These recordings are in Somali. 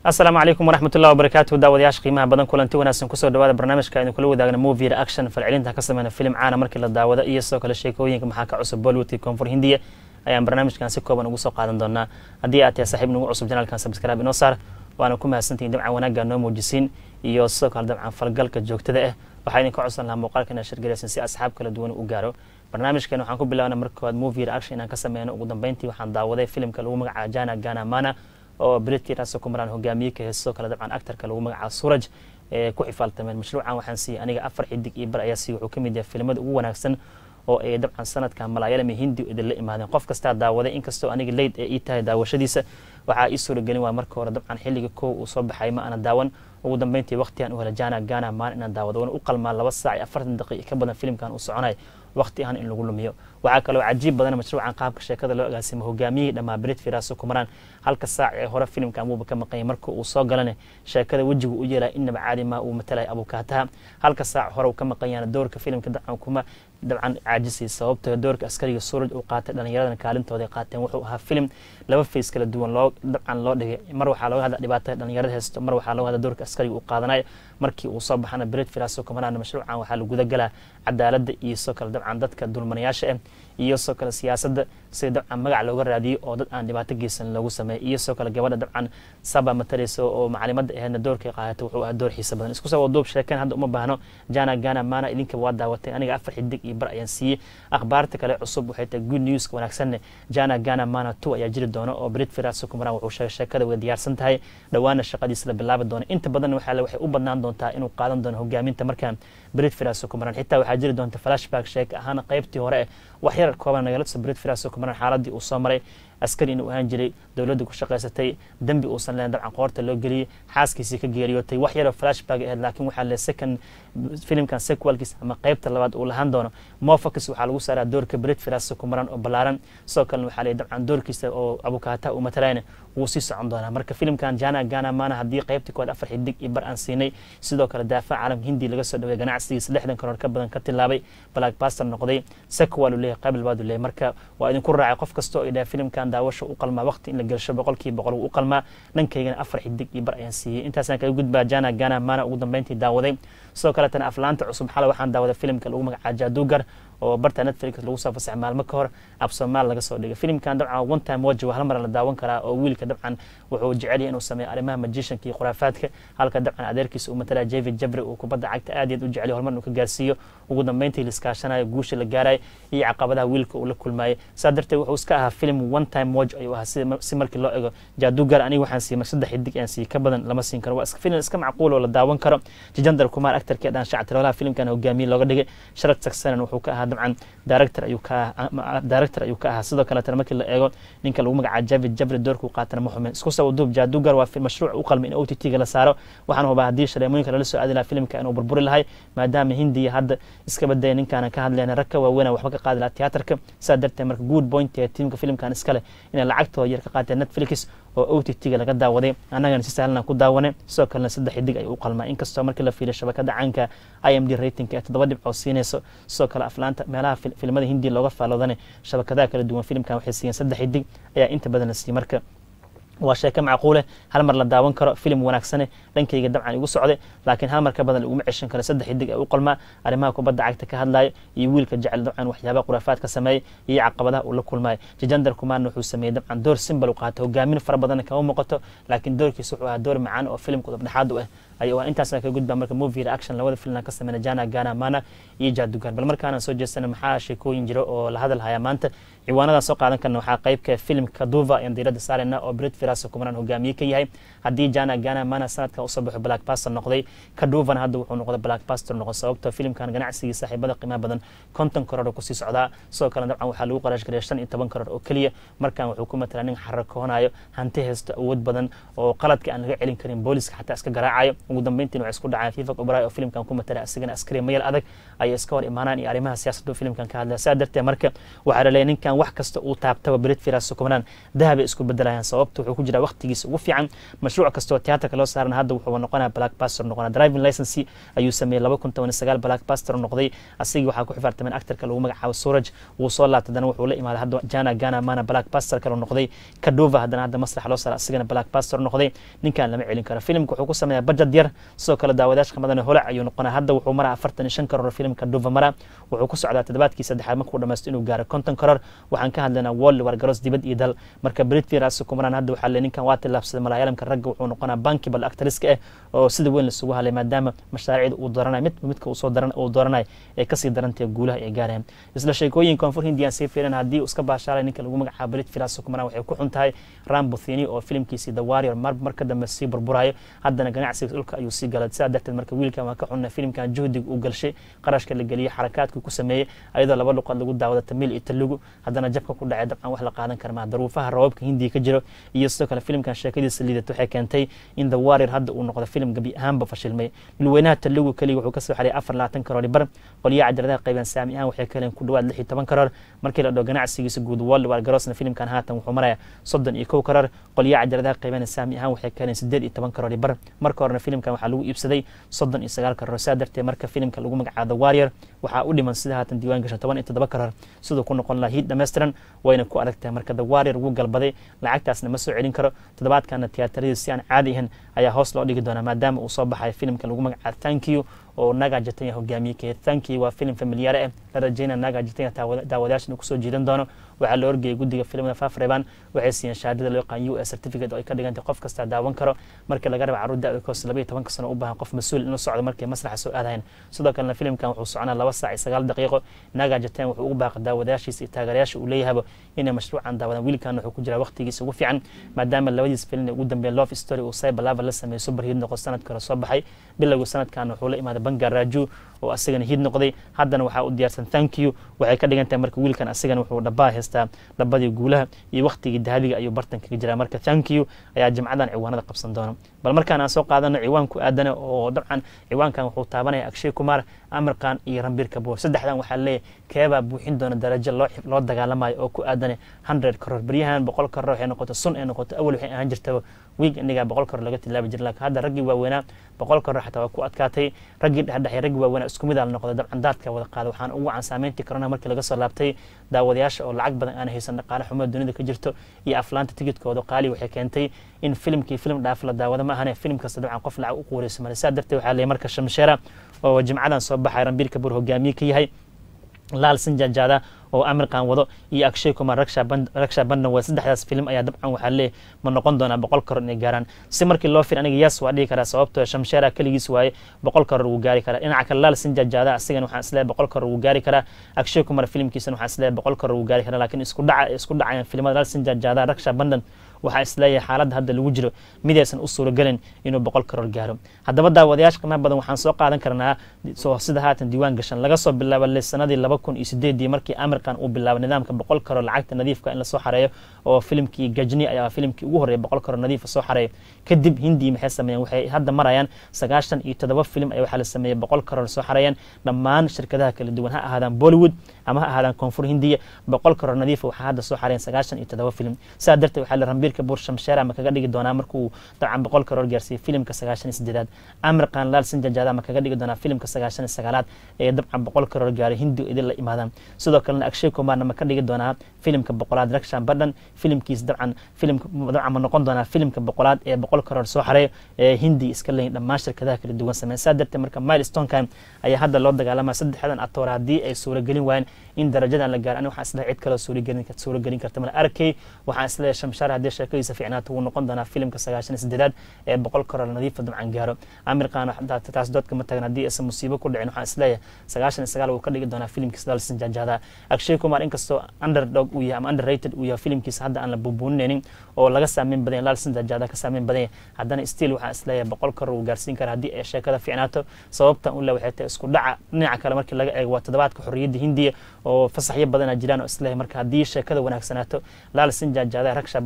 asalaamu calaykum waraxmat ullahi wabarakaatu daawadayaasha qiimaha badan kulanti wanaagsan kusoo dhawaada barnaamijka aynu kula wadaagna movie reaction falcelinta ka sameyna filim caana markii la daawado iyo sidoo kale sheekooyinka maxaa ka cusub bollywoodkii koonfur hindiya ayaan barnaamijkan si kooban ugu soo qaadan doonaa haddii aad tahay saaxiib nagu cusub janaalkan subscribe inoo saar waana ku mahadsantihin dabcan wanaagga noo muujisiin iyo sidoo kale dabcan falgalka joogtada ah waxaa idinka codsan lahaa muuqaalka inaad shirgaraysan si asxaab kala duwan u gaaro barnaamijkan waxaan ku bilaabna marka koowaad movie reaction inaan ka sameyno ugu dambeyntii waxaan daawaday filimka lagu magacaabo jana gana mana oo britki raso kumaraan hogaamiye ka hee sidoo kale dabcan actarka lagu magacaabo suraj ee ku xifaaltameen mashruucan waxaan siiyey aniga afar xidig iyo bar ayaa siiy wuxuu ka mid yahay filimada ugu wanaagsan oo ay dabcan sanadkan malaayalami hindi idinla imaadeen qof kastaa daawaday inkastoo aniga leyd ee ii tahay daawashadiisa waxaa ii suuragelin waa marka hore dabcan xilliga kow uu soo baxay ma ana daawan ugu dambeyntii waqtigan u hela jana gana maan inaan daawado wana u qalmaa laba saac iyo afartan daqiiq ka badan filimkan uu soconay waqti ahaan in lagu lumiyo waxaa kaloo cajiib badan mashruucan qaabka sheekada loo agaasimo hogaamiyihii dhammaa brit firaso kumaraan halka saac ee hore filimka amuuba ka maqanya marka uu soo galane sheekada wejigu u yeelaya inaba caadi maa uu matalaya abukaataha halka saac hore uu ka maqanyana doorka filimka dabcan kuma dabcan caajisay sababtoo doorka askariga suuraj uu qaatay dhallinyaradan kaalintooda qaateen wuxuu ahaa filim laba fays kala duwan loo dabcan loo dhigay mar waxaa looga hadla dhibaatada dhallinyarada haysto mar waxaa looga hadla doorka askariga uu qaadanayo markii uu soo baxana brit firaso kumaraan mashruucan waxaa la guda galaa cadaaladda iyo sidoo kale dabcan dadka dulmanayaasha ah iyo sidoo kale siyaasadda sida dabcan magac looga raadiyo oo dad aan dhibaato geysan loogu sameeyay iyo sidoo kale gabadha dabcan saba matareysa oo macalimadda aheedna doorkay qaadata wuxuu ahaa door xiisa badan isku soo waduub sheekeen hadda uma baahno jana gana mana idinka waa daawatay aniga afar xidig iyo bar ayaan siiyey akhbaarta kale cusub waxay tahay good newska wanaagsanne jana gana mana two ayaa jiri doona oo brit firaso kumaraan wuxuu sheegay sheekada way diyaarsan tahay dhowaana shaqadiisa la bilaabi doona inta badan waxaa waxay u badnaan doontaa inuu qaadan doono hogaaminta markaan brit firaso kumaraan xitaa waxaa jiri doonta flashback sheeka ahaan qaybtii hore eh wax yar kooban nagala tusa brit firaso kumaraan xaaladii uu soo maray askari inuu ahaan jiray dowladda ku shaqaysatay dembi uusan leen dabcan qoorta loo geliyey xaaskiisii ka geeriyootay wax yaroo flashback aheyd laakiin waxaa le second filimkan sequalkiis ama qaybta labaad uu lahaan doono mofocus waxaa lagu saaraa doorka brit firaso kumaran oo ballaaran sidoo kalena waxaa le dabcan doorkiisa oo abukaata uu matalayna wuu sii socon doonaa marka filimkan jana gana mana haddii qaybtii kood afar xidig iyo bar aan siinay sidoo kale daafac caalamka hindi laga soo dhaway ganacsigiisa lixdan karoor ka badan ka tilaabay black baster noqday sequal uu leeyahay qayb labaad uu leeyahay marka waa idinku raacay qof kasta oo idhaha filimkan daawasho u qalmaa waqti in la gelsho boqolkiiba boqol wuu u qalmaa dhankaygana afar xidig iyo bar ayaan siiyey intaasaan kaga gudbaa jana gana mana ugu dambeyntii daawaday sidoo kaletana aflaanta cusub xalay waxaan daawaday filimka lagu magacaa jaadugar oo barta netflix lagu soo fasaxay maalmo ka hor ab soomaal laga soo dhigay filimkan dabcan one time watch waa hal mar la daawan karaa oo wiilka dabcan wuxuu jecel yahay inuu sameeyo arrimaha magicianka iyo khuraafaadka halka dabcan adeerkiisa uu matalaya javid jabri uu kubadda cagta aad iyo aad u jecel yahay horumar inuu ka gaarsiiyo ugu dambeyntii liskaashanayo guusha la gaarayo iyo caqabadaha wiilka uu la kulmaayay saa darteed wuxuu iska ahaa film one time watch ayuu ahaa si markii loo ego jaadugar aniga waxaan siiyey mar saddex xidig aan siiyey ka badan lama siin karo waa filim iska macquul oo la daawan karo jijandar kumar actarkii dhan shactiroolaha filimkan hogaamiye looga dhigay sharad saksanan wuxuu ka ahaa dabcan director ayuu ka ahaa director ayuu ka ahaa sidoo kaletana markii la eego ninka lagu magacaabo javid jabri doorkuu qaatana ma xumin isku soo waduub jaadugar waa mashruuc u qalmay in o t t ga la saaro waxaan hubaa haddii shaleemooyinka lala soo aadi lahaa filimka inuu burburi lahay maadaama hindiya hadda iska badaya ninkaana ka hadlayna rag ka waaweyna waxba ka qaadi lahaa tiyaatarka saa darteed marka good point ee tiimka filimkan iskale inay lacagtooda yar ka qaateen netflix oo o t t ga laga daawaday annagana si sahlan ku daawanay sidoo kalena saddex xidig ay u qalmaa inkastoo markii la fiiriyo shabakada caanka i m d ratingka ee toddoba dhibcood siinayso sidoo kale aflaanta meelaha filimada hindiya looga faaloodana shabakadaha kala duwan filimkan waxay siiyeen saddex xidig ayaa inta badan la siiyey marka waa sheeko macquuleh hal mar la daawan karo filim wanaagsane dhankayga dabcan igu socday laakiin hal mar ka badan laguma ceshan karo saddex xidig ee u qalmaa arrimaha kubadda cagta ka hadlayo iyo wiilka jecel dabcan waxyaabaha khuraafaad ka sameeyay iyo caqabadaha uu la kulmayo jijandar kumaarna wuxuu sameeyey dabcan door simbal u qaatay hogaamin fara badanna kama muuqato laakiin doorkiisa wuxuu ahaa door macaan oo filimka dhexaad u ah ayuu ah intaasna ka gudbaa marka movie reaction labada filimna ka sameyna jana gana mana iyo jaadugan bal markaana soo jeestana maxaa sheekooyin jiro oo la hadal hayaa maanta ciwaanadan soo qaadan karna waxaa qaybka filimka duva ayaan diiradda saarayna oo brit firaso kumaraan hogaamiye ka yahay haddii jana gana mana sanadkan usoo baxo black pastor noqday kaduvana hadda wuxuu noqday black pastor noqon sababtoo filimkan ganacsigii saaxiibada qiimaha badan konton karoor oo kusii socdaa sidoo kale dabcan waxaa lagu qaraash gareya shan iyo toban karoor oo keliya markan wuxuu ku matalaa nin xarakoonayo hanti haysto awood badan oo qaladka aan laga celin karin booliska xataa iska garaacayo ugu dambeyntiina waxay isku dhacaan fifa obray oo filimkan ku matala asigana askari mayal adag ayay iska hor imaanaan iyo arrimaha siyaasaddu filimkan ka hadlaya saa darteed marka waxaa laleeyahay ninkan wax kasta uu taabtaba berit firas sukumanaan dahabay isku bedelayaan sababta wuxuu ku jiraa waqtigiisa ugu fiican mashruuc kastoo tiyaatarka loo saarana hadda wuxuu noqonaya black pastor noqonaa driving license ayuu sameeyey laba kun toban sagaal black pastor noqday asigii waxaa ku xifaartameen actorka lagu magacaabo suraj wuu soo laabtay haddana wuxuu la imaaday hadda jana gana mana black pastor kale noqday kadova haddana hadda masrax loo saara asigana black pastor noqday ninkan lama celin karo filimka wuxuu ku sameeyaa budget yar sidoo kale daawadayaasha qamadana holac ayuu noqonaa hadda wuxuu maraa afartan iyo shan karoor filimka kadova mara wuxuu ku socdaa toddobaadkii saddexaad markuu dhamaysto inuu gaaro konton karoor waxaan ka hadlaynaa world wargaros dibad iyo dal marka britfiras kumaraan hadda waxaa le ninkan waa tillaabsaday malaayalamka ragga wuxuu noqonaa bankibal actriska ah oo sida weyn lasugu hadlay maadaama mashaariicda uu dooranayo midba midka uu soo daran uu dooranayo ee kasii darantae guulaha ay gaareen isla sheekooyin koonfur hindiyan sii fiiran haddii uu iska baashaalay ninka lagu magacaabo britfiras kumaraan waxay ku xun tahay rambothini oo filimkiisii the warrior mar marka dambe sii burburayo haddana ganacsiga dhulka ayuu sii galay sidaa darteed marka wiilkan waa ka xunna filimkan juhdiga uu galshay qarashka la geliyey xarakaadkii ku sameeyey ayadoo laba luqad lagu daawada tamil iyo telugu haddana jabka ku dhacay dabcan wax la qaadan kara maa daruufaha rabaabka hindiya ka jiro iyo sidoo kale filimkan sheekadiisa liidato waxay keentay in the warrior hadda uu noqdo filim gabi ahaanba fashilmay milweynaha telugu keliya wuxuu kasoo xariyay afar labaatan karoor bar qolyaha cajaladaha qaybaan saami ahaan waxay ka heleen ku dhawaad lix iyo toban karoor markii la dhao ganacsigiisa guud world war garosna filimkan haatan wuxuu maraya soddon iyo kow karoor qolyaha cajaladaha qaybaan saami ahaan waxay ka heleen sideed iyo toban karoor bar marka horena filimkan waxaa lagu iibsaday soddon iyo sagaal karoor saa darteed marka filimka lagu magacaabo the warrior waxaa u dhiman sida haatan diiwaan gashan toban iyo toddoba karoor siduu ku noqon lahaa hiid dhammaystiran wayna ku adag tahay marka the warrior wuu galbaday lacagtaasna ma soo celin karo toddobaadkana tiyaataradiis si aan caadi ahayn ayaa hoos loo dhigi doonaa maadaama uu soo baxayo filimka lagu magacaabo thank you oo naga jatanya hogaamiye kee thank you waa filim familiyaare ah la rajeyna naga jatanya daawadayaasha inuu kusoo jiidan doono waxaa la orgeyay guddiga filimada fafreban waxay siiyeen shahaadada loo yaqaan u s certificate oo ay ka dhigantay qof kasta daawan karo markii laga raba carruur da koos laba iyo tobanka sano u baahan qof mas-uul inuu socdo markay masraxa soo aadayan sidoo kalena filimkan wuxuu soconaa laba saac iyo sagaal daqiiqo naga jatan wuxuu ugu baaqay daawadayaashiisa iyo taageerayaasha uu leeyahaba inay mashruucan daawadaan wiilkan wuxuu ku jiraa waqtigiisa ugu fiican maadaama labadiis filin ee ugu dambeeya love story uu cyberlava la sameeyey super hiid noqo sanadka hore soo baxay bilowga sanadkan wuxuu la imaaday bangar raju oo asagana hiid noqday haddana waxaa u diyaarsan thank you waxay ka dhigan tahay marka wiilkan asagana wuxuu dhabaa haystaa dhabadii guulaha iyo waqtigii dahabiga ayuu bartan kaga jiraa marka thank you ayaa jimcadan ciwaanada qabsan doona bal markaan aan soo qaadano ciwaan ku aadana oo dabcan ciwaankan wuxuu taabanaya akshay kumar amirkan iyo rambir kaboor saddexdan waxaa leeyahay keebaa buuxin doona darajo loo loo dagaalamayo oo ku aadana hundred karoor beryahan boqol karoor waxay noqoto sun ay noqoto awal waxay ahaan jirtaba wiig inigaa boqol karoor laga tilaabi jira laakiin hadda raggii waaweynaa boqol karoor xataa waa ku adkaatay raggii dhexdhexay raggii waaweynaa isku mid aa la noqday dabcan daadka wada qaada waxaan ugu wacan saameyntii corona markii laga soo laabtay daawadayaasha oo lacag badan aan haysan dhaqaale xumo dunida ka jirto iyo aflaanta tigidkooda qaali waxay keentay in filimkii film dhaaf la daawado ma ahane film kasta dabcan qof lacag u quureysa male saa darteed waxaa leeyahay marka shamsheera oo jimcadan soo baxay rambiir kabuur hogaamiye ka yahay laal sinjajaada oo amirkan wado iyo akshay kumar raksha bandan waa saddexdaas film ayaa dabcan waxaa leeyahy ma noqon doonaa boqol karoor inay gaaraan si markii loo fir aniga yaas waa dhihi karaa sababtoo shamsheera keligiis waaye boqol karoor wuu gaari karaa dhinaca kale laal sinjajaada asigana waxaan isleeyahay boqol karoor wuu gaari karaa akshay kumar filmkiisana waxaan isleeyahay boqol karoor wuu gaari karaa laakiin isku dhaca isku dhacayaan filmada laal sinjajaada raksha bandan waxaa isleeyahay xaaladda hadda lagu jiro midaysan u suuragelin inuu boqol karoor gaaro haddaba daawadayaasha qiimaha badan waxaan soo qaadan karnaa soo sida haatan diiwaan gashan laga soo bilaabo le sanadii laba kun iyo sideedii markii amirkan uu bilaabay nidaamka boqol karoor lacagta nadiifka in lasoo xareeyo oo filimkii gajni ayaa filimkii ugu horreeya boqol karoor nadiifa soo xareeyo kadib hindii maxay sameeyeen waxay hadda marayaan sagaashan iyo toddoba filim ayaa waxaa la sameeyey boqol karoor soo xareeyeen dhammaan shirkadaha kala duwan ha ahaadaan bollywood ama ha ahaadaan koonfur hindiya boqol karoor nadiifa waxaa hadda soo xareeyeen sagaashan iyo toddoba filim sidaa darteed waxaa la rambiirka buur shamsheera ma kaga dhigi doonaa markuu dabcan boqol karoor gaarsiiyey filimka sagaashan iyo sideedaad amirkan laal sinjajaada ma kaga dhigi doonaa filimka sagaashan iyo sagaalaad ee dabcan boqol karoor gaaray hindi idin la imaadaan sidoo kalena akshay kumarna ma ka dhigi doonaa filimka boqolaad rakshan badhan filimkiis dabcan filimka dabcan ma noqon doonaa filimka boqolaad ee boqol karoor soo xareeyo ee hindi iska leeyihin dhammaan shirkadaha kala duwan sameyn saa darteed marka milestonkan ayaa hadda loo dagaalamaya saddexdan atoor haddii ay suuragelin waayeen in darajadan la gaaro ani waxaan isleeyahay cid kaloo suuragelin suuragelin karta male arkay waxaan isleeyahay shamshaar haddii sheekadiisa fiicnaato wuu noqon doonaa filimka sagaashan iyo sideedaad ee boqol karoor nadiifa dabcan gaaro amirkan taas doodka ma tagan haddii aysan musiibo ku dhicin waxaan isleeyahay sagaashan iyo sagaal wuu ka dhigi doonaa filimkiisa dalsin jajaada akshay kumar inkastoo underdog uu yahay ama underrated uu yahay filimkiisa hadda aan la buubuuninaynin oo laga saameyn badan laalsin jajaada ka saameyn badan haddana still waxaan isleeyahay boqol karoor wuu gaarsiin karaa haddii ay sheekada fiicnaato sababtan ule waxay tahay isku dhaca dhinaca kale markii laga eego waa toddobaadka xorriyadda hindiya oo fasaxyo badana jiraan oo isleeyahay marka haddii sheekada wanaagsanaato laalsin jajaada ragsha bandhan waxaan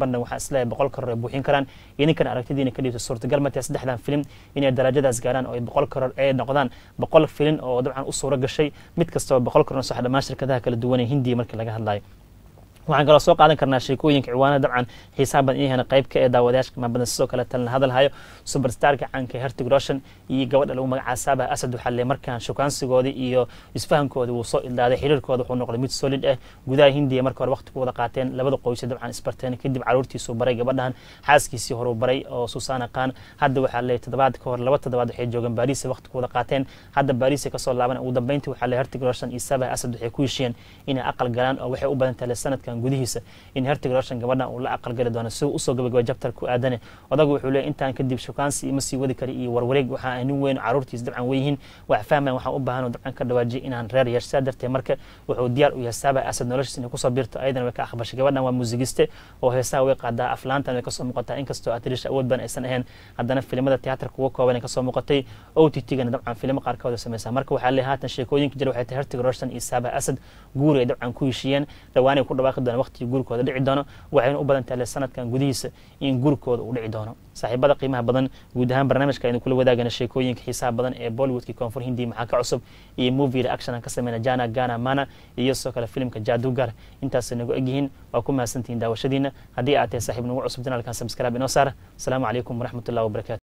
isleeyahay boqol karoor ay buuxin karaan idinkan aragtidiina ka dhiibto suurtagal matee saddexdan film inay darajadaas gaaraan oo ay boqol karoor ay noqdaan boqol filin oo dabcan u suuro gashay mid kastaba boqol karoor sax dhammaan shirkadaha kala duwan ee hindiya markii laga hadlayo waxaan kaloo soo qaadan karnaa sheekooyinka ciwaanada dabcan xiisaha badan inay hena qayb ka ee daawadayaasha qiimaha badan sidoo kale talna hadalhayo superstarka caanka hertig roshan iyo gabadha lagu magacaa saaba asad waxaa le markaan shukaansigoodii iyo isfahankoodii wuu soo ildaaday xiriirkooda wuxuu noqday mid solid ah gudaha hindiya marka hore waqti ku wada qaateen labada qoysa dabcan isbarteen kadib caruurtiisuu baray gabadhan xaaskiisii horuu baray oo susana khan hadda waxaa le toddobaad ka hor laba toddobaad waxay joogeen baariis waqti ku wada qaateen hadda baariis kasoo laaban ugu dambeyntii waxaa le hertig roshan iyo saaba asad waxay ku heshiyeen inay aqal galaan oo waxay u badan tahay sanadkan gudihiisa in hertig roshan gabadhan uu la aqalgali doono si uu usoo gabagaba jabtar ku aadane odagu wuxuu leeyahy intaan kadib shukaansi ima sii wadi kara iyo warwareeg waxaa ah nin weyn caruurtiis dabcan weyihiin wax fahmayan waxaan u baahan dabcan ka dhawaajiya inaan reer yeesho saa darteed marka wuxuu diyaar u yahay saaba asad noloshiis inay kusoo biirto ayadana way ka aqbashay gabadhan waa muusigiste oo heesaha way qaadaa aflaantan way kasoo muuqataa inkastoo atrisha awood badan aysan ahayn haddana filimada tiyaatarka uga kooban ay kasoo muuqatay o t t-gana dabcan filimo qaarkooda sameysaa marka waxaa leeyahay haatan sheekooyinka jira waxay tahay hertig roshan iyo saaba asad guuri ay dabcan ku heshiiyeen dhawaanay ku dhawaaqi doona waqtigii guurkooda dhici doono waxayna u badan tahay sanadkan gudihiisa in guurkooda uu dhici doono saaxiibada qiimaha badan guud ahaan barnaamijka aynu kula wadaagana sheekooyinka xiisaha badan ee bollywoodkii koonfur hindi maxaa ka cusub iyo movie reaction aan ka sameyna jana gana mana iyo sidoo kale filimka jadugar intaasay nagu egyihiin waa ku mahadsantihiin daawashadiina haddii aad tahay saaxiib nagu cusub janaalkan subscribe inoo saara asalaamu calaykum waraxmatullahi wabarakatu